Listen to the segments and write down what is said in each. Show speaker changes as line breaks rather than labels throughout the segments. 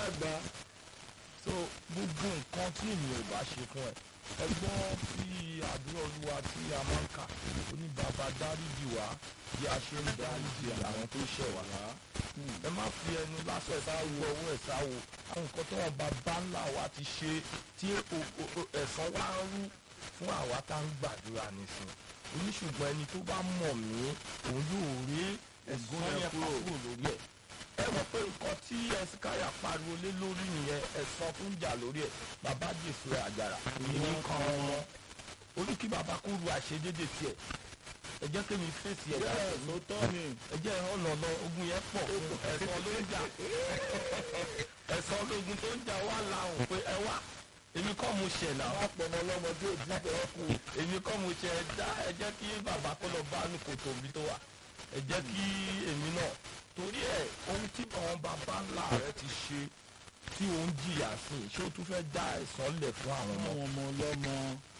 àgbà
so gbogbo nǹkan tí ènìyàn ò bá ṣe fún ẹ ẹgbọ́n tí àdúrà olúwa tí a máa ń kà ó ní bàbá dáríjì wá bí a ṣe ń dáríjì àwọn tó ṣẹ̀ wá ẹ má fi ẹnu lásán ẹ̀sá wo ọwọ́ ẹ̀sá wo àwọn nǹkan tó wọn bàbá ńlá wa ti ṣe tí o- o- o- ẹ̀san wá ń rú fún àwa tá ń gbàdúrà nísìn oníṣùgbọ́n ẹni tó bá mọ̀ mí òun yóò rí ẹ̀san
yẹn
yẹn
kúrò.
kúrò lórí ẹ̀ ẹ mọ̀ pé nǹkan tí ẹ̀sìkáyà pariwo lé lórí nìyẹn ẹ̀san tó ń jà lórí ẹ̀ bàbá jésù ẹ̀ àjàrà èmi kan wọn ó ní kí bàbá kó ru àṣedédé tiẹ̀ ẹ jẹ́ kí mi fèsì ẹ̀
bẹ́ẹ̀
dáadáa
ló tọ́ ni
ẹ jẹ́ ọ̀nà lọ ogun yẹn pọ̀ fún ẹ̀san ló ń jà ẹ̀san ológun tó ń jà wà láhùn pé ẹ wá èmi kọ́ mo ṣẹ̀ náà
wọ́n pọ̀nà ọlọ́mọ tí ò dín bẹ́ẹ̀ kù
èmi kọ́ mo ṣẹ̀ dá ẹ jẹ́ kí bàbá kó lọ bá ní kòtò mi tó wà ẹ jẹ́ kí èmi náà torí ẹ ohun tí àwọn bàbá ńlá rẹ ti ṣe tí òun jìyà sí ṣé o tún fẹ́ dá ẹ̀san lẹ̀ fún àwọn ọmọ
àwọn ọmọ ọlọ́mọ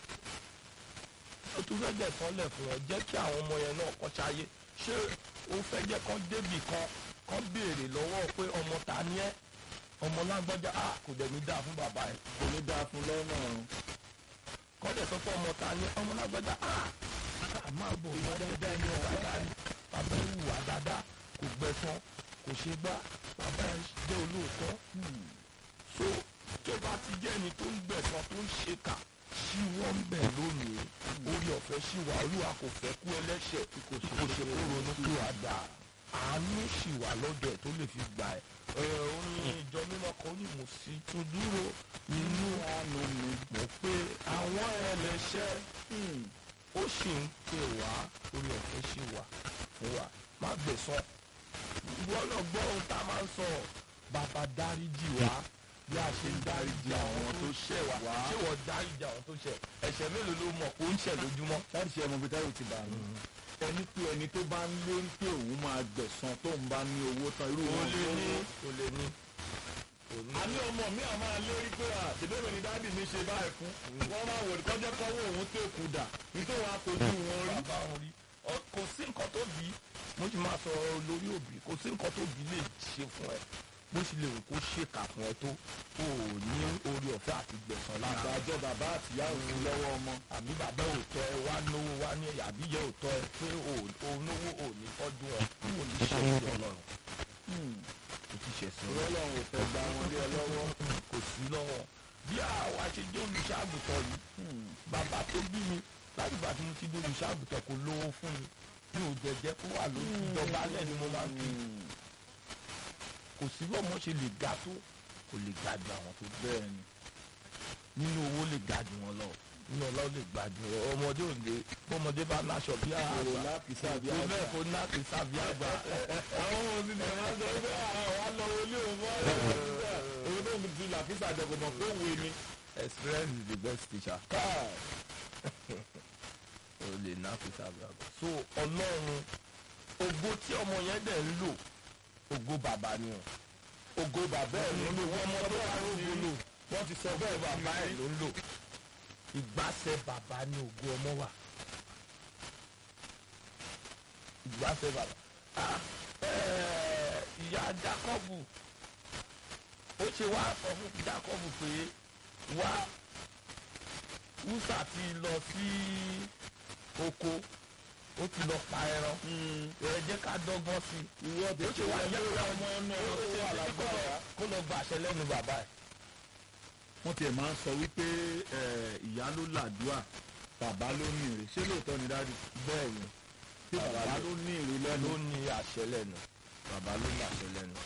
ó tún fẹ́ jẹ́ sọ́lẹ̀ fún wọn jẹ́ kí àwọn ọmọ yẹn náà kọ́ ṣayé ṣé o fẹ́ jẹ́ kán débì kan kán béèrè lọ́wọ́ pé ọmọ ta ni ẹ́ ọmọ lágbájá a kò dẹ̀ ní dáa fún bàbá ẹ̀
kò ní dáa fún lọ́nà
kọ́ dẹ̀ sọ pé ọmọ ta ni ẹ́ ọmọ lágbájá a a máa bọ̀ wá dáadáa ní ọ̀gá dáadáa bàbá ẹ̀ wùwà dáadáa kò gbẹ̀san kò ṣe gbá bàbá ẹ̀ jẹ́ olóòótọ́ so tó bá ti jẹ́ ẹni tó ń gbẹ̀san tó ń ṣe kà sí wọ́n ń bẹ̀ lónìí orí ọ̀fẹ́ sí wa olúwa kò fẹ́ kú ẹlẹ́ṣẹ̀ tí kò ṣe kó ṣe kó ronú kí wàá dà àánú sì wà lọ́dọ̀ ẹ̀ tó lè fi gbà ẹ̀ ẹ̀ ó ní ìjọ mímọ́ kan ó ní mo sì tún dúró nínú àánú mi mọ̀ pé àwọn ẹlẹ́ṣẹ̀ ó sì ń pè wá orí ọ̀fẹ́ sì wà fún wa má gbẹ̀san ìwọ náà gbọ́ ohun tá a máa ń sọ bàbá dáríjì wá bí a ṣe ń dáríjì àwọn tó ṣẹ̀ wá ṣé wọ́n dáríjì àwọn tó ṣẹ̀ ẹ̀ṣẹ̀ mélòó ló mọ̀ kó ń ṣẹ̀ lójúmọ́.
láti ṣe ọmọ bíi ti bà mí ẹni pé ẹni tó bá ń lérí pé òun máa gbẹ̀san tóun bá ní owó tán irú
kò
wọn
lè
tó
ní
ní.
kò lè ní. kò ní.
a ní ọmọ mi àwọn máa lérí pé à ṣèbéèrè ni dáàbì mi ṣe báyìí fún wọn máa wò ní kọjá kọwọ òun tó kù dà nítorí wọn akojú wọn rí.
bàbá wọn rí Ọ, kò sí nǹkan tó bí mo ti máa sọ lórí òbí kò sí nǹkan tó bí lè ṣe fún ẹ bó sì lè wù kó ṣèkà fún ẹ tó o ò ní orí ọ̀fẹ́ àti gbẹ̀san lára
àgbàjọ bàbá àtìyá òun lọ́wọ́ ọmọ.
àbí bàbá òótọ́ ẹ wá náwó wá ní ẹ̀yà àbí yẹ òótọ́ ẹ pé o náwó ò ní tọ́jú ẹ bí o ní ṣe sí ọlọ́run o ti ṣẹ̀ sí ọlọ́run
ọlọ́run ò fẹ́ gba wọn lé ẹ lọ́wọ́.
kò sí lọ́wọ́ bí àwa ṣe jẹ́ olùṣàgùtàn yìí bàbá tó bí mi láti ìgbà tí mo ti di olùṣàgùtàn kò lówó fún mi mi ò jẹjẹ kó wà lójú ìjọba alẹ́ ni mo máa ń kí kò sí bí ọmọ ṣe lè ga tó kò lè ga ju àwọn tó
bẹ́ẹ̀ ni
nínú owó lè ga jù wọn lọ nínú ọlá ó lè ga jù wọn ọmọdé ò lè bọ́mọdé bá láṣọ bí
kò
àgbà
lákìsà bí
tó
àgbà.
bẹ́ẹ̀ kó ná kì í sábì àgbà
àwọn ọmọ mi ni wọn sọ pé àwọn wa lọ wọlé òun fún ọ̀rẹ́ òun tó ń fi làkìsà jọkọ̀ mọ̀ pé òwe ni.
experience is the best teacher
káà
ó lè ná kì í sábì àgbà so ọlọ́run ògo tí ọmọ yẹn dẹ̀ ń lò ògo bàbá ni o
ògo bàbá ẹ̀ ló lò
ọmọ tó bá rógo lò
wọ́n ti sọ bẹ́ẹ̀
bàbá ẹ̀ ló ń lò ìgbàsẹ̀ bàbá ni ògo ọmọ wà ìgbàsẹ̀ bàbá Ah, eh, ìyá Jákọ́bù ó ṣe wá sọ fún Jákọ́bù pé wá Húsà ti lọ sí oko ó ti lọ pa ẹran ẹ jẹ́ ká dọ́gbọ́n sí i
ìwọ tó
ó ṣe wá yẹ
lórí
kó
ọmọ náà
ó
ó
ṣe
wà
wá
lágbára.
kó lọ gbàṣẹ lẹ́nu bàbá ẹ̀.
wọ́n tiẹ̀ máa ń sọ wípé eh, ìyá ló làdúà bàbá ló ní èrè ṣé lóòótọ́ ni dáàdì
bẹ́ẹ̀ ni
pé bàbá ló ní èrè lẹ́nu.
ló ní àṣẹ lẹ́nu bàbá ló ní àṣẹ lẹ́nu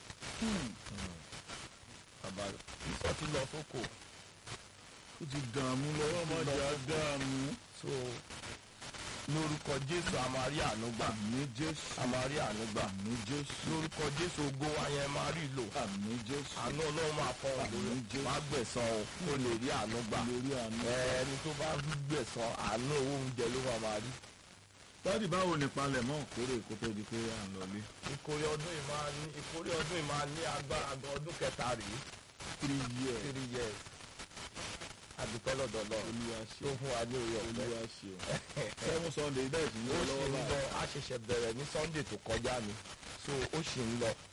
bàbá ìsọ ti lọ sóko
ó ti dààmú lọ́wọ́ ọmọdé á dààmú.
so lórúkọ Jésù àmàrí ànúgbà
àmì jésù
àmàrí ànúgbà
àmì jésù
lórúkọ Jésù ògo wa yẹn máa rí lò
àmì jésù
àánú Ọlọ́run máa fọ ọ lórí
Àmín Jésù.
má gbẹ̀san o kó lè rí ànúgbà
lórí àmì.
ẹni tó bá gbẹ̀san àánú owó oúnjẹ ló máa máa rí
dáàdì báwo ni palẹ̀mọ́ kórè kó tó di pé à ń lọlé.
ìkórè ọdún yìí máa ní ìkórè ọdún yìí máa ní agbára gan ọdún kẹta rèé
three years
three years àdúpẹ́ lọ́dọ̀ lọ
olúwa
tó
ṣe
fún wa ní orí ọ̀fẹ́
olúwa ṣe o seven sunday bẹ́ẹ̀ sì ń
ó
lọ
sì
lọ́wọ́
ń lọ
báyìí.
a ṣẹ̀ṣẹ̀ bẹ̀rẹ̀ ní Sunday tó kọjá ni so ó sì ń lọ